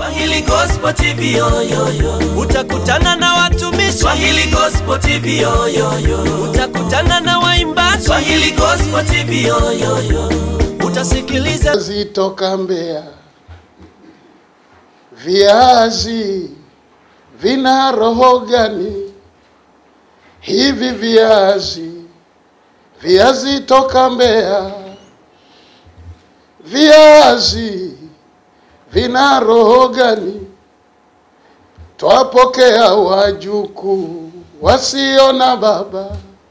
Swahili Gospel TV yo yo yo. utakutana na watumishi, Swahili Gospel TV yo yo yo. utakutana na waimbaji, Swahili Gospel TV yo yo yo. utasikiliza Viazi toka Mbeya, viazi vina roho gani? Hivi viazi, viazi toka Mbeya, viazi vina roho gani? Twapokea wajukuu wasio na baba,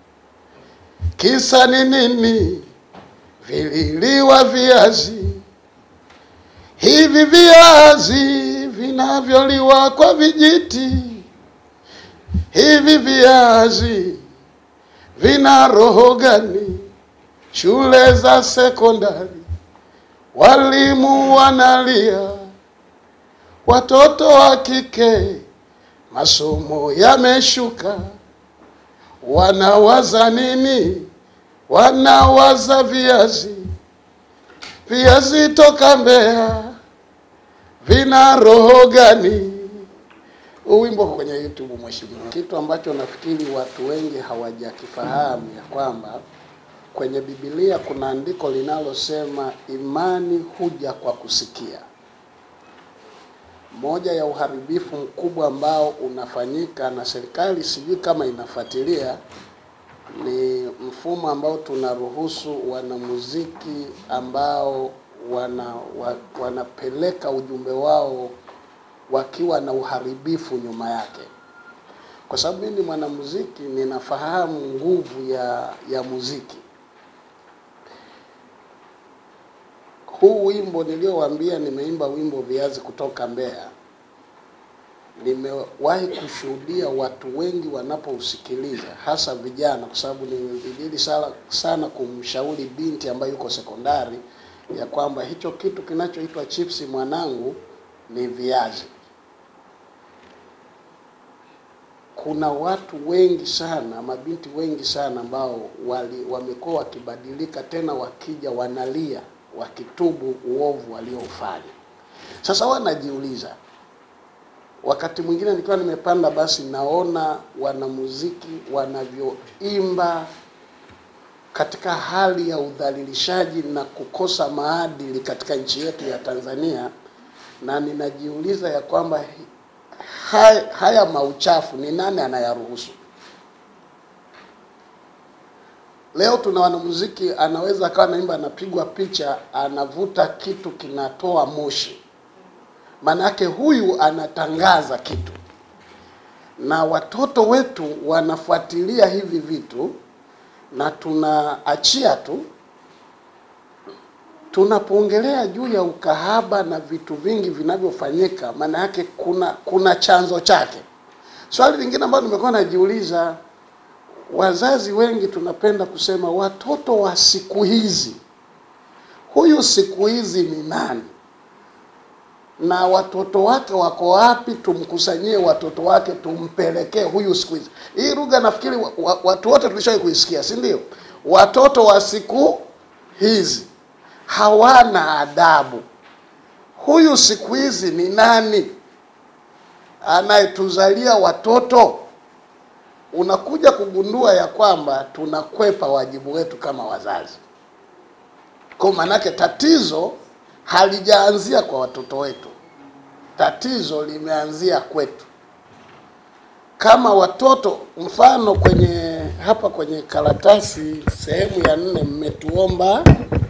kisa ni nini? vililiwa viazi hivi viazi vinavyoliwa kwa vijiti hivi viazi vina roho gani shule za sekondari walimu wanalia watoto wa kike masomo yameshuka wanawaza nini wanawaza viazi, viazi toka Mbeya vina roho gani? Huu wimbo uko kwenye YouTube mheshimiwa. Kitu ambacho nafikiri watu wengi hawajakifahamu ya kwamba kwenye Biblia kuna andiko linalosema imani huja kwa kusikia. Moja ya uharibifu mkubwa ambao unafanyika na serikali sijui kama inafuatilia ni mfumo ambao tunaruhusu wanamuziki ambao wana, wa, wanapeleka ujumbe wao wakiwa na uharibifu nyuma yake. Kwa sababu mimi ni mwanamuziki, ninafahamu nguvu ya ya muziki. Huu wimbo niliowaambia, nimeimba wimbo viazi kutoka Mbeya nimewahi kushuhudia watu wengi wanapousikiliza hasa vijana, kwa sababu nimebidili sana, sana kumshauri binti ambaye yuko sekondari ya kwamba hicho kitu kinachoitwa chipsi mwanangu ni viazi. Kuna watu wengi sana, mabinti wengi sana ambao wali wamekuwa wakibadilika, tena wakija wanalia wakitubu uovu walioufanya. Sasa wanajiuliza wakati mwingine nikiwa nimepanda basi naona wanamuziki wanavyoimba katika hali ya udhalilishaji na kukosa maadili katika nchi yetu ya Tanzania, na ninajiuliza ya kwamba hi- haya, haya mauchafu ni nani anayaruhusu? Leo tuna wanamuziki anaweza akawa naimba, anapigwa picha, anavuta kitu kinatoa moshi Manake huyu anatangaza kitu, na watoto wetu wanafuatilia hivi vitu, na tunaachia tu. Tunapoongelea juu ya ukahaba na vitu vingi vinavyofanyika, maana yake kuna kuna chanzo chake. Swali lingine ambalo nimekuwa najiuliza, wazazi wengi tunapenda kusema watoto wa siku hizi, huyu siku hizi ni nani? na watoto wake wako wapi? Tumkusanyie watoto wake tumpelekee huyu siku hizi. Hii lugha nafikiri wa, wa, watu wote tulishawahi kuisikia, si ndio? Watoto wa siku hizi hawana adabu. Huyu siku hizi ni nani anayetuzalia watoto? Unakuja kugundua ya kwamba tunakwepa wajibu wetu kama wazazi. Kwa maanake tatizo halijaanzia kwa watoto wetu, tatizo limeanzia kwetu. Kama watoto, mfano kwenye hapa kwenye karatasi sehemu ya nne, mmetuomba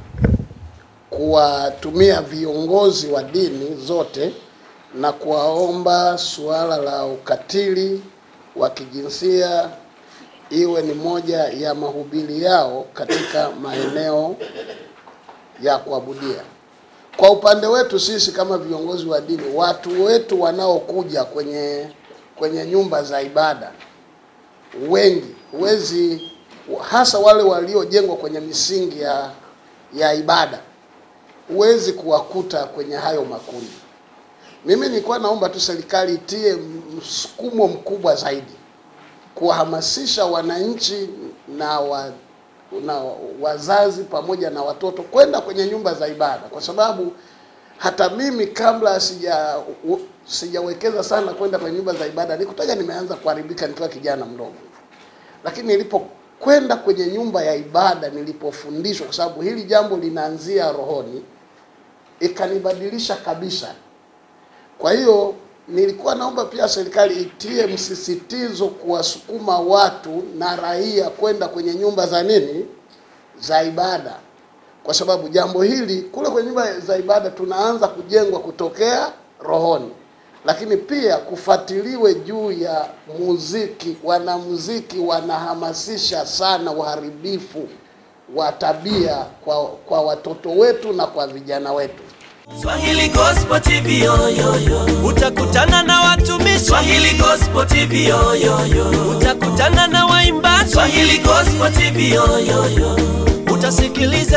kuwatumia viongozi wa dini zote na kuwaomba suala la ukatili wa kijinsia iwe ni moja ya mahubiri yao katika maeneo ya kuabudia. Kwa upande wetu sisi kama viongozi wa dini, watu wetu wanaokuja kwenye kwenye nyumba za ibada wengi, huwezi hasa wale waliojengwa kwenye misingi ya ya ibada, huwezi kuwakuta kwenye hayo makundi. Mimi nilikuwa naomba tu serikali itie msukumo mkubwa zaidi kuwahamasisha wananchi na wa, na wazazi pamoja na watoto kwenda kwenye nyumba za ibada, kwa sababu hata mimi kabla sija u- sijawekeza sana kwenda kwenye nyumba za ibada, nikutaga nimeanza kuharibika nikiwa kijana mdogo, lakini nilipokwenda kwenye nyumba ya ibada, nilipofundishwa, kwa sababu hili jambo linaanzia rohoni, ikanibadilisha kabisa. Kwa hiyo nilikuwa naomba pia serikali itie msisitizo kuwasukuma watu na raia kwenda kwenye nyumba za nini za ibada, kwa sababu jambo hili kule kwenye nyumba za ibada tunaanza kujengwa kutokea rohoni, lakini pia kufuatiliwe juu ya muziki. Wanamuziki wanahamasisha sana uharibifu wa tabia kwa, kwa watoto wetu na kwa vijana wetu. Swahili Gospel TV yo yo yo. utakutana na watumishi, Swahili Gospel TV yo yo yo. utakutana na waimbaji, Swahili Gospel TV yo yo yo. utasikiliza